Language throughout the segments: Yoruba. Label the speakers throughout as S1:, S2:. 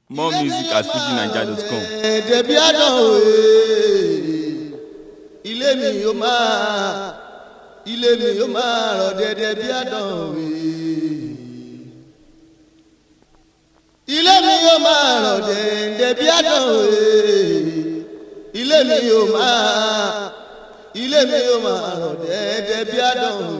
S1: More music at fujinaija.com.
S2: dẹ̀bí àdánwò ilé mi yóò máa ilé mi yóò máa rọ̀ dẹ̀dẹ̀ bí àdánwò ilé mi yóò máa rọ̀ dẹ̀dẹ̀ bí àdánwò ilé mi yóò máa ilé mi yóò máa rọ̀ dẹ̀dẹ̀ bí àdánwò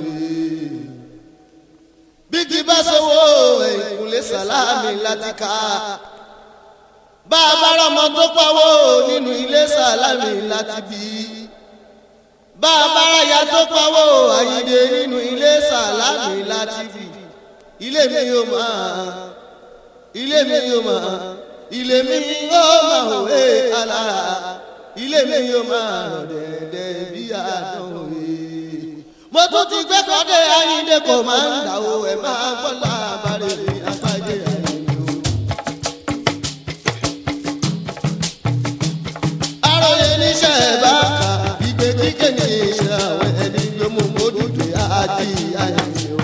S2: bí kì bá sọ́wọ́ ẹ̀kúnlé sàlámì láti ká bá a bá rọmọ tó pawó nínú ilé sàlámì láti bí bá a bá ráyà tó pawó àyíde nínú ilé sàlámì láti bí ilé mi yóò máa ilé mi yóò máa ilé mi yóò máa òwe alára ilé mi yóò máa rọ̀ dẹ̀dẹ̀ bí àdánwò mo tún ti gbé kọ́dé àyíde kò máa ń dà o ẹ̀ máa gbọ́ làbàrẹ̀ mi àpàdé àyíde o. aróye níṣẹ́ bá kà ìgbé kíkẹ́ ní iṣẹ́ àwọn ẹni gbé mú mọ́dúdú àti àyè o.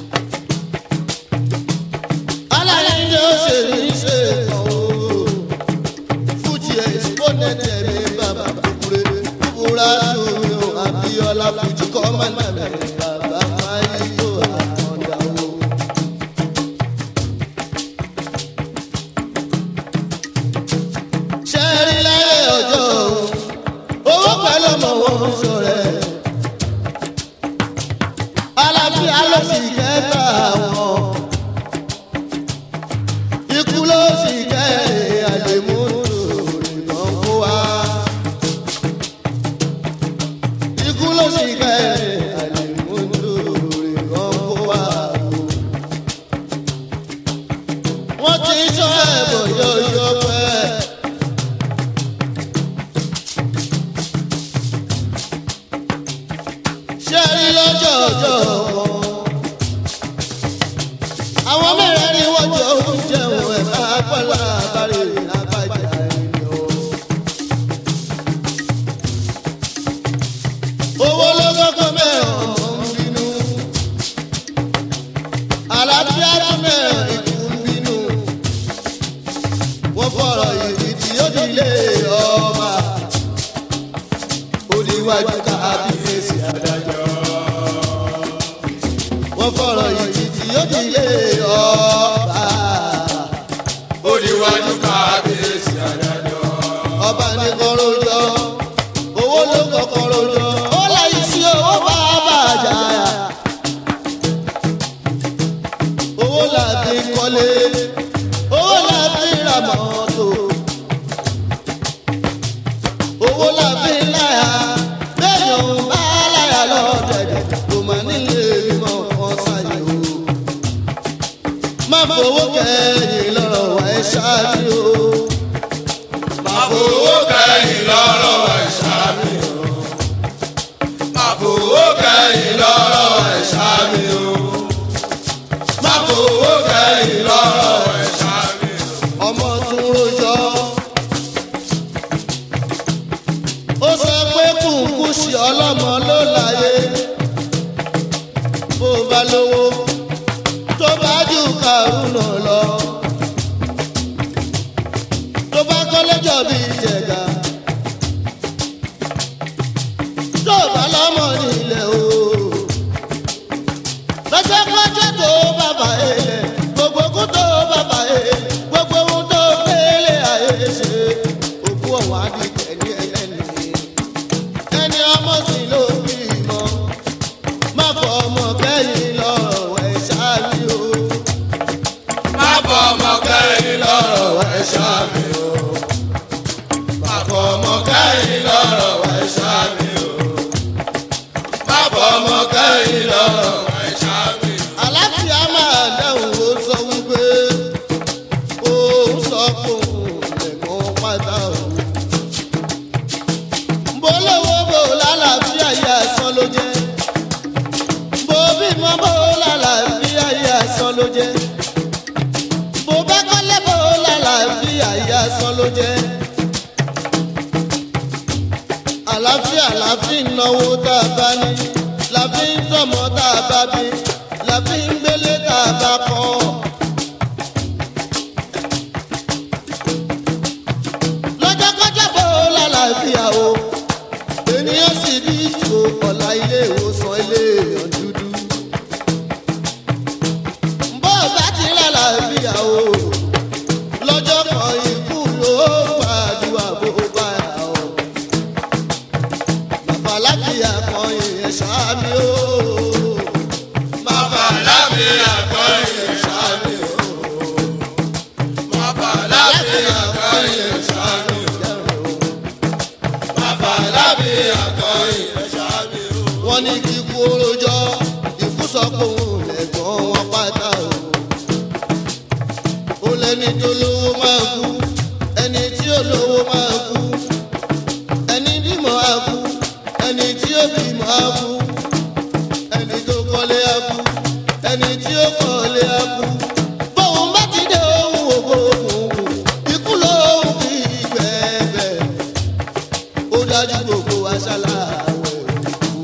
S2: aláyé ni ó ṣe níṣẹ́ kan o. fújì ẹ̀sìpọ́nẹ́tì ẹ̀mí bàbá kúkúrẹ́ kúkúrẹ́ àtúnmí o àbíọ́lá fújì kọ́ mọ́nà mẹ́rin bàbá máa yí tó àkàndá o. ṣẹ́rí láyé ọjọ́ owó pẹ̀lú ọmọ wọn ṣọ̀rẹ́ alábíà ló sì kẹta wọn ikú ló sì kẹrin àdèmúdò nìkan kó wa ikú ló sì kẹrin àdèmúdò nìkan kó wa wọ́n ti sọ ẹ̀bùn yọ̀yọ̀ pẹ́. ṣe rí lọ́jọ́ ọjọ́ wọn. àwọn mẹ́rin ni wọ́n jọ ń jẹun ẹ̀ máa pẹ́lá àbárí àbájá ẹ̀yọ́. owó ló kọ́kọ́ mẹ́rin ọmọ ń bínú. àlàáfíà ló mẹ́rin ikú ń bínú. wọ́n fọ̀rọ̀ ìdí tí ó di ilé ọba. ó di iwájú kábíyèsí adájọ́ wọ́n fọ̀rọ̀ yìí tí ó di ilé ọba.
S3: ó níwájú kábíyèsí adájọ́.
S2: ọba ní kọ́rọ́jọ́ owó ló kọ́ kọ́rọ́jọ́ ó láyé sí owó bá bàjá. owó làbí kọ́lé owó làbí ra mọ́tò owó làbí láyà bẹ́ẹ̀ ni òun bá láyà lọ́dẹ̀dẹ̀ kò mà nílé mímọ́ kan sáyé o. má fowó kẹ́yìn lọ́rọ̀ wá ẹ ṣáájú o. má
S3: Àbòwò kẹ́yìn lọ́rọ̀ ẹ̀ṣá mi o. Àbòwò kẹ́yìn lọ́rọ̀ ẹ̀ṣá mi o. Àbòwò kẹ́yìn lọ́rọ̀ ẹ̀ṣá mi o.
S2: ọmọ tún rojọ́. ó sọ pé kùnkùn sí ọlọ́mọ ló láyé bó bá lówó tó bá jù kàrúnà lọ tó bá kọ́lẹ́jọ́ bí jẹ̀gà tó bá lọ́mọ nílẹ̀ o lọ́jọ́ pọ́jọ́ tó bàbá ilẹ̀ gbogbo kú tó bàbá ilẹ̀ gbogbo ohun tó gbélé ayé ṣe òkú ọ̀hún àdìgẹ́ ní ẹlẹ́ni ẹni ọmọ sí ló bí mọ́ má fọ ọmọ kẹ́yìn lọ́rọ̀ ẹ̀ ṣáájú o
S3: Má bọ̀ ọmọ kẹ́yìn lọ́rọ̀ ẹ̀ṣá mi o. Má bọ̀ ọmọ kẹ́yìn lọ́rọ̀ ẹ̀ṣá mi o. Má bọ̀ ọmọ kẹ́yìn lọ́rọ̀ ẹ̀ṣá mi o.
S2: àlàáfíà máa dáhùn ó sọ wípé òun sọ fóun lẹ́mọ́ pátá o. bó lówó bó lálàáfíà yẹ àsán ló jẹ́ bó bímọ bó lálàáfíà yẹ àsán ló jẹ́ bó bá kọ́lé bó lálàáfíà yẹ àsán ló jẹ́ àlàáfíà la fi ń náwó tá a bá ní la fi ń tọ́mọ tá a bá bí la fi ń gbélé tá a bá kọ́.
S3: lábí àkọ́yìn ẹ̀ṣọ́ mi o. bàbá lábí àkọ́yìn ẹ̀ṣọ́ mi o.
S2: wọ́n ní kíkú orojọ́ ikú sọ pé òun lẹ̀gbọ́n wọn pátá o. ó lẹ́ni tó lówó máa kú ẹni tí ó lówó máa kú ẹni bímọ á kú ẹni tí ó bímọ á kú ẹni tó kọ́lé á kú ẹni tí ó kọ́lé á kú. bóun bá ti dé ohun ògbó òkùnkùn ikú lóhùn kí gbẹ̀gbẹ̀ ó dájú gbogbo aṣálà àwẹ̀ òkú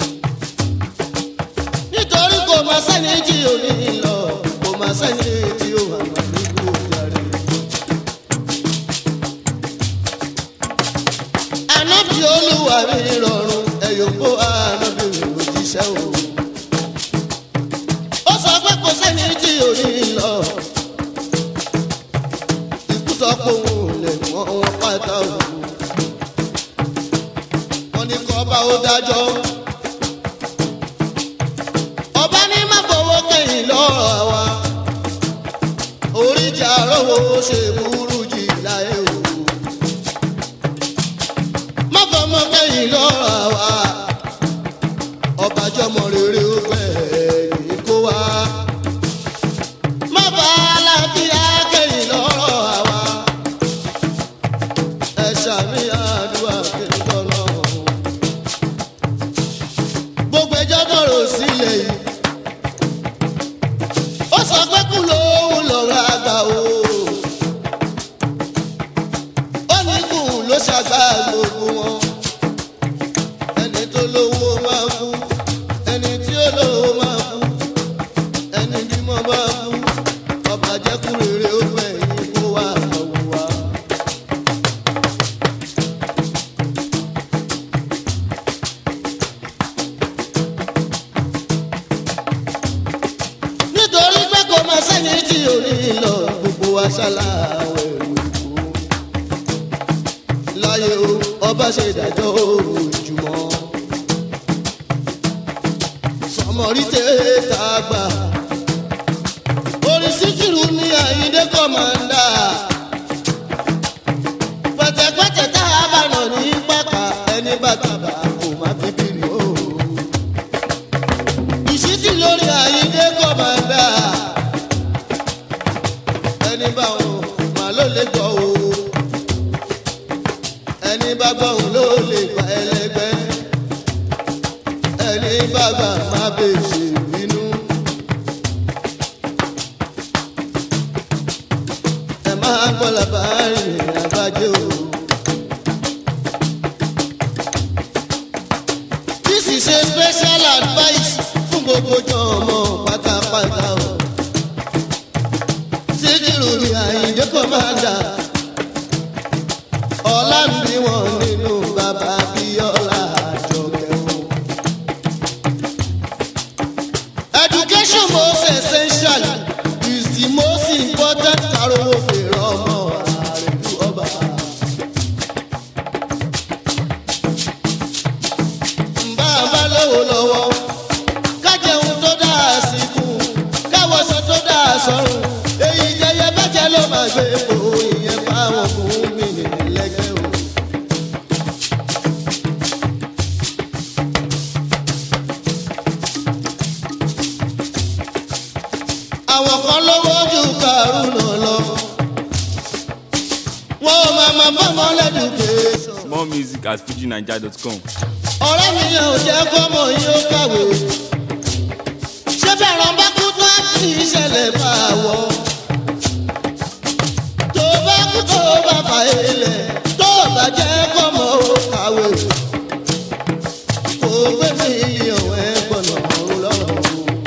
S2: nítorí kò máa sẹ́ni tí ò ní lọ kò máa sẹ́ni tí ó wà wà nígbò jàre. ànábì olúwa mi rọrùn ẹ̀yọ̀ kó ànábì òjíṣẹ́ o. ó sọ pé kò sẹ́ni tí ò ní lọ. ikú sọ pé òun lè wọ́n wọn pátá o. wọ́n ní kọ́ bá ó dájọ́ ọba ní má fọwọ́ kẹ́yìn lọ́rọ̀ wa oríjà rówó ṣe burú jì láyé o má fọmọ kẹ́yìn lọ́rọ̀ wa ọba jọmọ rere ó gbẹ̀yìn kó wa má bá alábíyá kẹ́yìn lọ́rọ̀ wa ẹ ṣàmì àdúrà kẹ́yìn lọ́rọ̀ gbogbo ẹjọ́ tọrọ sílẹ̀ yìí ó sọ pé kú lóhùn lọ́rọ̀ àgbà o ó ní kù ló ṣàgbà gbogbo wọn ẹni tó lówó máa kú ẹni tí ó lówó máa kú ẹni bímọ máa kú ọba jẹ́kú rere ó gbẹ̀yìn kó wà lọ́wọ́ wa. nítorí pé kò máa sẹ́ni tí ò ní lọ gbogbo wa ṣàlàwẹ̀ òkú. láyé o ọba ṣe ìdájọ́ òjùmọ̀ sọmọrí tètè àgbà orin síkìrù ní àyíndé kọ́mándà pẹ̀tẹ̀pẹ̀tẹ̀ tá a bá nà ní pàkà ẹni bàtàbà kò má fi bínú o ìṣítí lórí àyíndé kọ́mándà ẹni bá wọn mà ló lè gbọ́ o ẹni bá gbọ́ òun ló lè gba ẹlẹgbẹ́ ẹni bá gbà má bèsè bínú. ẹ máa gbọ́ làbárí àbájẹ́ o. This is a special advice fún gbogbo jọmọ pátápátá o. Síkírù ni Àyìndé kọ́mándà. Ọlá ń bí wọn nínú bàbá Bíọ́lá Àjọkẹ́ o. Education most essential is the most important karowo fèrè ọmọ àrètú ọba. Mbà bá lówó lọ́wọ́, ká jẹun tó dáa síkú, káwọṣọ tó dáa sọ́run. Èyí jẹyẹ bẹ́jẹ̀ ló máa gbé fò ìyẹn fáwọn fún mi nílẹ̀gbẹ́ o. àwọn kan lówó ju kàrúnà lọ. wọ́n ò máa máa bá wọn lẹ́dùkẹ́.
S1: More music at fujinaija.com.
S2: ọ̀rẹ́ mi yẹn ò jẹ́ kọ́mọ yín ó kàwé. ṣé bẹ̀rẹ̀ bá kú tó àti ìṣẹ̀lẹ̀ bá wọ̀. tó bá kú tó bá fà ilẹ̀ tó bá jẹ́ kọ́mọ ó kàwé. kò gbé mílíọ̀nù ẹgbọ̀nà ọ̀run lọ́rùn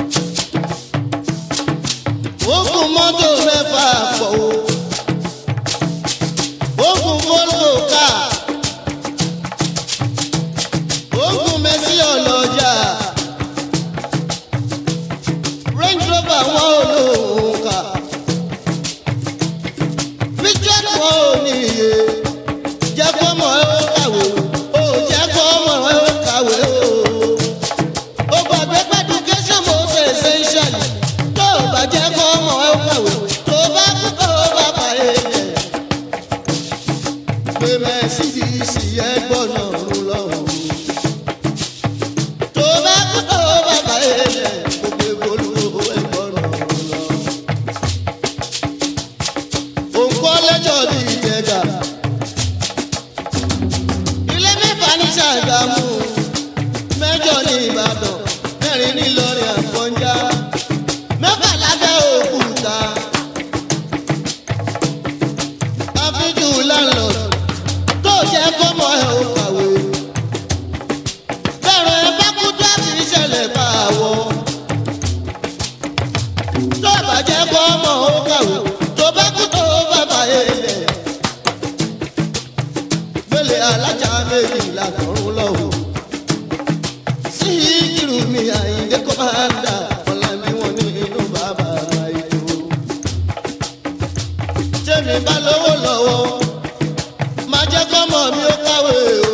S2: o ogun mọ́tò mẹ́fà pọ̀ o ogun fọ́lọ́ ká ogun mẹ́sì ọlọ́jà range rover wọn ò lóun ká richard wọn ò níye jẹ́ kọ́mọ ẹ ó kàwé o jẹ́ kọ́mọ ẹ ó kàwé o ó gbàgbé pé education most essential tó o bá jẹ́ kó ọmọ ẹ ó kàwé tó o bá kú tó o bá fà é lẹ̀ sì yẹ gbọ́nà ọ̀run lọ́wọ́. tó bá kú tó bàbá ilẹ̀ gbogbo olúwo ẹ̀ gbọ́nà ọ̀run lọ. òǹkọ́ lẹ́jọ́ bí ìjẹ̀gà. ilé mẹ́fà ní Ṣàgámù mẹ́jọ ní Ìbàdàn mẹ́rin ní Ìlọrin Àfọ̀njá mẹ́fà lábẹ́ Òkúta. àfijù landlord tó jẹ́ kọ́mọ ẹ̀ ò kàwé. bẹ́ẹ̀rù ẹ bá kú tó àti ìṣẹ̀lẹ̀ bá wọ. tó bàjẹ́ kọ́mọ ò kàwé tó bá kú tó bàbá ilẹ̀. gbélé alájà méjìlá lọ́rùn lọ́wọ́. sí ìkìrù mi àyíndé kọ́ máa ń dà ọ̀la mi wọ́n ní inú bàbá ètò. tèmi bá lówó lọ́wọ́ máa jẹ́ kọ́mọ mi ó kàwé o.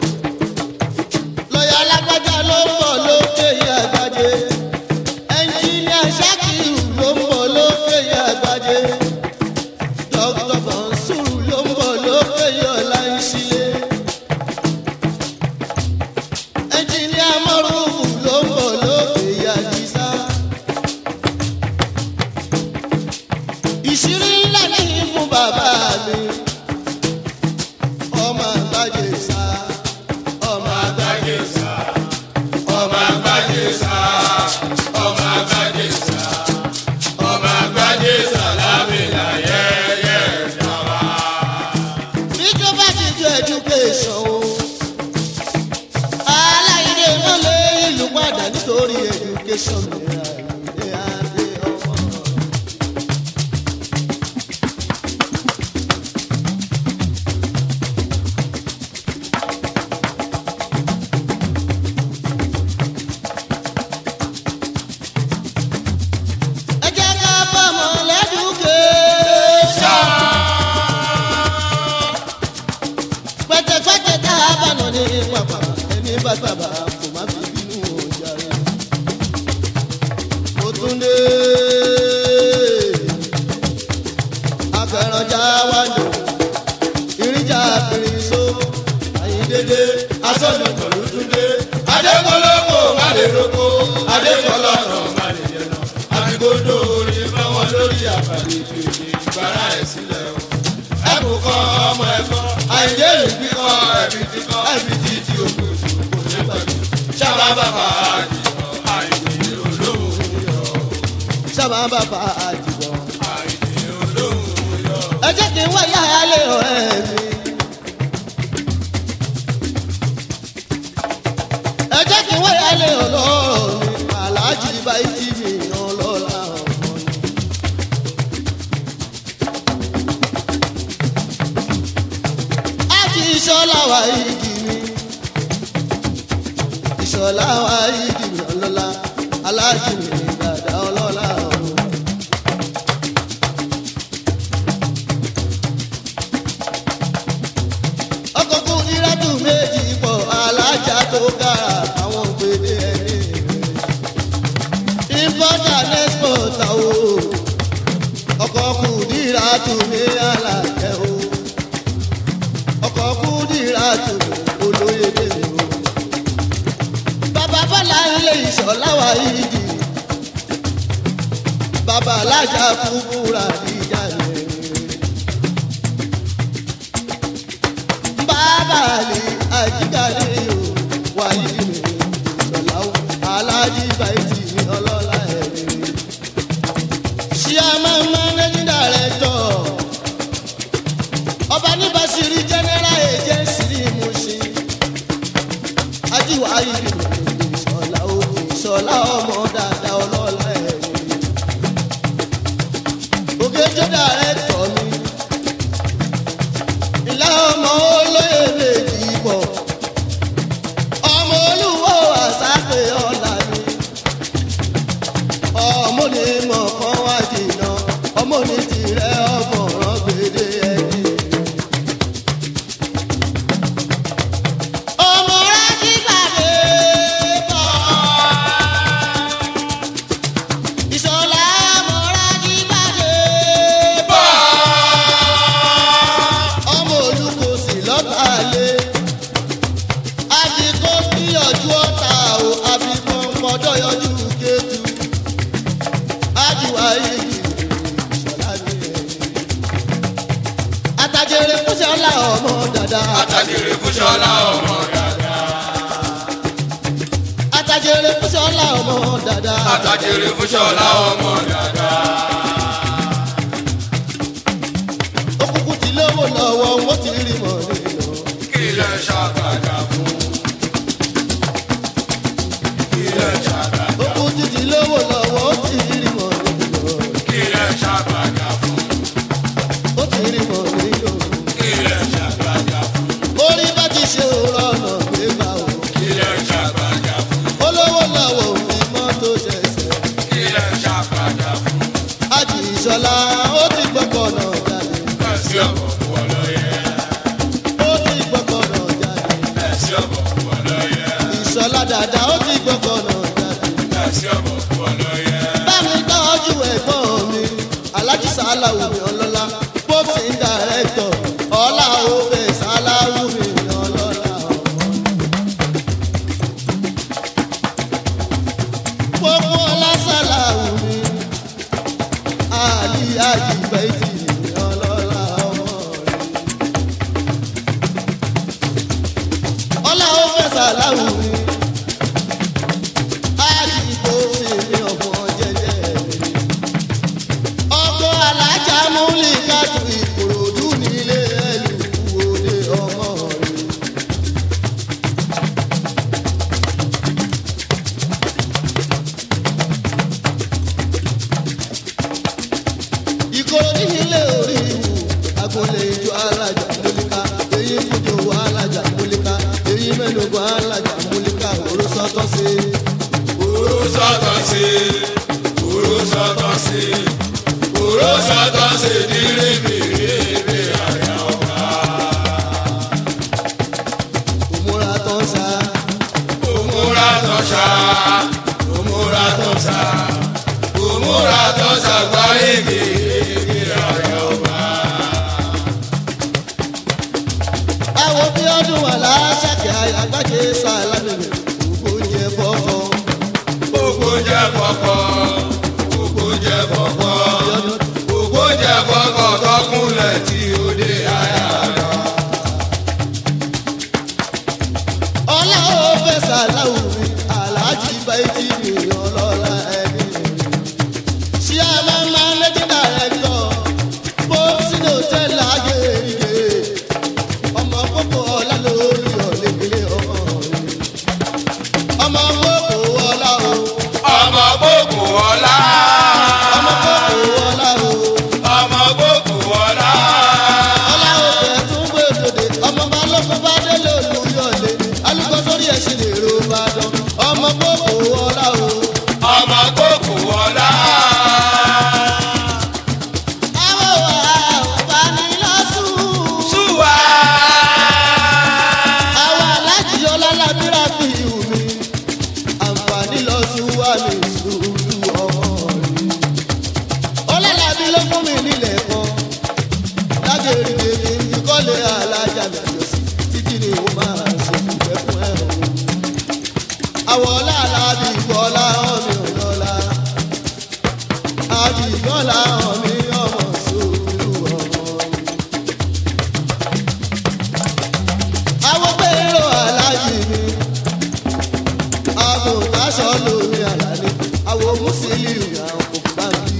S2: lọ́yà alágbájá ló ń bọ̀ lókè yí àgbájé. ẹnjìníà ṣákìrù ló ń bọ̀ lókè yí àgbájé. dókítà bọ̀nsúrù ló ń bọ̀ lókè yí ọ̀la ìṣílẹ̀. ẹnjìníà mọ́rùfù ló ń bọ̀ lókè yí àdìsá. ìṣírí ńlá ní fún bàbá mi ọmọ àgbájé sá ọmọ àgbájé sá
S3: ọmọ àgbájé sá ọmọ àgbájé sá ọmọ àgbájé sá lábìlà yẹ́yẹ́ ìjọba.
S2: ìjọba ti ju education o aláìní wọn lé ìlú padà nítorí education mìíràn ìdè adé ọmọ. ẹ jẹ́ ká fọmọ lẹ́dùkẹ́sán. pẹ̀tẹ̀pẹ̀tẹ̀ tá a bá nà ní pàpà ẹni bá gbàgbà kò má fi bínú ọjà rẹ̀. mo tún dé akẹrànjà wá lò ìrìnjà fèrèsó àyíndédé asọ́nù pẹ̀lú túndé.
S3: adékọlọ́kọ má lè roko adékọlọ́rọ̀ má lè yẹnà àbíkódó orin fáwọn lórí àbàlẹ̀ ètò èdè ìgbára ẹ̀ sílẹ̀ o. ẹ̀bùn kan ọmọ ẹ̀kọ́ àìdé ìgbì kan ẹ̀bí ti kan ẹ̀bí ti ti òkú òṣù kò ní pẹ̀lú. sábà bàbá àdìgbò àìdè olóhùn yọ
S2: sábà bàbá àjùbọ̀.
S3: àìdè olóhùn yọ.
S2: ẹ jẹ́ kí n wá yára lé ọ̀rẹ́ mi. ẹ jẹ́ kí n wá yára lé ọlọ́rọ̀ mi aláàjì báyìí mi ọlọ́lá ọmọ ni. ájì ìṣọ́lá wa ìdí mi ìṣọ́lá wa ìdí mi ọlọ́lá aláàjì mi dàda ọlọ́lá ọmọ. ọkọ̀kùn ìrẹ́tù méjì pọ̀ alájà tó kára àwọn òpèdè ẹni rẹ̀. importer and exporter o ọkọ̀kùn ìrẹ́tù ní alàjẹ́ o ọkọ̀kùn ìrẹ́tù olóyèdè o. bàbá bọ́lá ilé ìṣọ̀láwà yìí di bàbá alájà fúnfúnra níjà rẹ̀. bábàlì àjíkàlẹ̀ o wáyé mi ìṣọ̀lá o alájí bàìtì mi ọlọ́lá ẹ̀mí. ṣíàmà managing director ọba níbàṣírí general agency ní Mùṣín ajíwáyé mi ìṣọ̀lá o ìṣọ̀lá ọmọ dáadáa ọlọ́lá ẹ̀mí. ògèjọ́ director mi ìlà ọmọ olóyè méjì pọ̀ ọmọ olúwo àsápè ọ̀la ni ọmọ ní mọ̀ kan wá jìnnà ọmọ ní tirẹ̀ ọmọ ràn gbèdé ẹni àtàjèrè fúnṣẹ́ ọlá ọmọ dada.
S3: àtàjèrè fún ṣọlá ọmọ dada.
S2: àtàjèrè fúnṣẹ́ ọlá ọmọ dada.
S3: àtàjèrè fún ṣọlá ọmọ dada.
S2: òkùnkùn tí lówó lọ́wọ́ wọ́n ti rí mọ̀ nínú.
S3: kí lẹ ṣàgbàdà fún. kí lẹ ṣàgbàdà.
S2: òkùnkùn tí lówó lọ́wọ́ ó ti rí mọ̀ nínú.
S3: kí lẹ ṣàgbàdà fún.
S2: ó ti rí mọ̀ nínú.
S3: kí lẹ ṣàgbàdà fún.
S2: orí bá ti ṣe òrọ̀ ọ̀nà pé bá o.
S3: kí lẹ ṣàgbàdà fún.
S2: olówó lọ́wọ́ òfin mọ́tò ṣẹ̀ṣẹ̀.
S3: kí lẹ ṣàgbàdà fún.
S2: àjì ìṣọ̀lá ó ti gbọ́kọ̀ náà jáde.
S3: ẹ̀sì ọ̀bọ̀ fún ọlọ́yẹ.
S2: ó ti gbọ́kọ̀ náà jáde.
S3: ẹ̀sì ọ̀bọ̀ fún ọlọ́yẹ.
S2: ìṣọ̀lá dàda ó ti gbọ́kọ̀ náà jáde.
S3: ẹ̀sì ọ̀bọ̀ fún ọlọ́yẹ.
S2: bámi tọ́jú ẹ̀gbọ́n mi alájí sàláwù mi ọlọ́lá pópsì dàrẹ́tọ̀ ọlá òfè sàláwù mi ọlọ́lá ọmọ. pópó ọlá sàláwù mi àlì àjìbẹ́jì ọlọ́lá ọmọ rẹ̀. ọlá òfè sàláwù mi àdìgbò sí mi ọ̀pọ̀ jẹjẹ mi. ọkọ̀ alájà múlì kájú ìkòròdú nílé ẹlùkù òde ọmọ rẹ̀. ìkòròdú nílé orí ìwò agolè ìjọ alájà múlíká èyí fújò alájà múlíká èyí mẹ́nugun alájà múlíká òrùsọ́tọ́ sí i.
S3: Òró sọ́tọ̀ sí, òró sọ́tọ̀ sí, òró sọ́tọ̀ sí ní rébèrèbè àyà ọ̀gá.
S2: òmùra tó ń sa
S3: Òmùra tán ṣá, òmùra tán ṣá, òmùra tán ṣá gba rébèrèbè àyà ọ̀gá.
S2: àwọn bí ọdún wà láṣàkẹ́ àgbàjẹ sàlámì gbogbo oúnjẹ fọ́fọ́
S3: Gbogbo jẹ́ fọ́fọ́, gbogbo jẹ́ fọ́fọ́, gbogbo jẹ́ fọ́fọ́ tọkúnlẹ̀ tí ó dé àyà ọ̀gá.
S2: ọlá ó fẹ́ sàláwù mi aláàjì báyìí mi ọlọ́lá ẹni ṣé a máa máa lẹ́jọ́ dàrẹ́tọ̀ bó sínú tẹ́lẹ̀ àgèrè ọmọ kókó ọlá lórí ọ̀lẹ́gbẹ̀lẹ́ ọmọ rẹ̀ ọmọ kókó ọlá o
S3: ọmọ gbogbo ọlá
S2: ọmọ kókó ọlá o.
S3: ọmọ gbogbo ọlá
S2: ọlá òfẹ tún gbé òdòdè ọmọ bá lọ́kọ́ bá délé olùyọ̀lé alùpùpù sórí ẹ̀sìn lè ro bá dán ọmọ gbogbo ọlá o.
S3: ọmọ gbogbo ọlá
S2: àwọn wà bá ní lọ́sùn.
S3: ṣùwà
S2: àwọn aláàjì ọlọ́lá bíra fi ìhù mi àǹfààní lọ́sùn wà ní sùúrù ọmọ rẹ̀. ọlọ́lá bí ló fún mi nílẹ̀ kan lágbèrè bèbí ìkọ́lé alájà mẹ́jọ sí títí ni ó máa ṣe ìfẹ́ fún ẹ̀ o. àwọ̀ ọlá alábì ìbọ̀lá ọ̀mì ọ̀yọ́lá àbí ìbọ̀lá ọ̀mì ọmọ sùúrù ọmọ àwọn pẹ̀lú aláàjì mi àbò táṣọ lórí àlàní àwọn mùsùlùmí àwọn kò bá mi.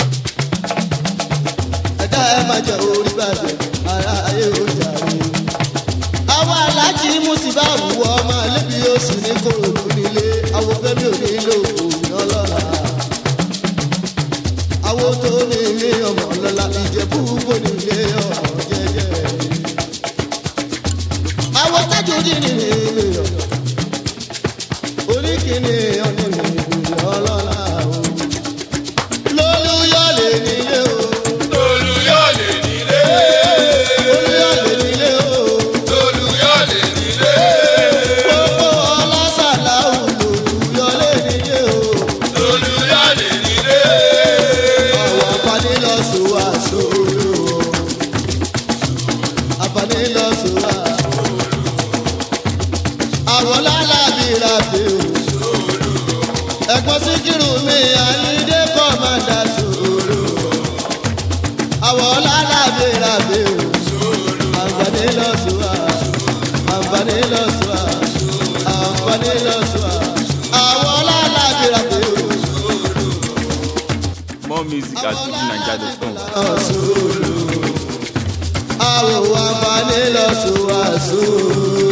S2: ẹ̀dá ẹ̀ máa jẹ orí bàjẹ́ ara ayé ọjà mi. àwọn aláàjì mùsùlùmí àwùwọ̀ ọmọ alẹ́bí oṣù ní kòròdú nílé àwọn fẹ́mi ò nílò òun ọlọ́ra. àwọn tó ní àǹfààní lọ́sùn àwọn ọlọ́lábìrà pé o.
S1: More music at fujinaija.com.
S2: Sùúrù àwọn àǹfààní lọ́sùn àṣùrù.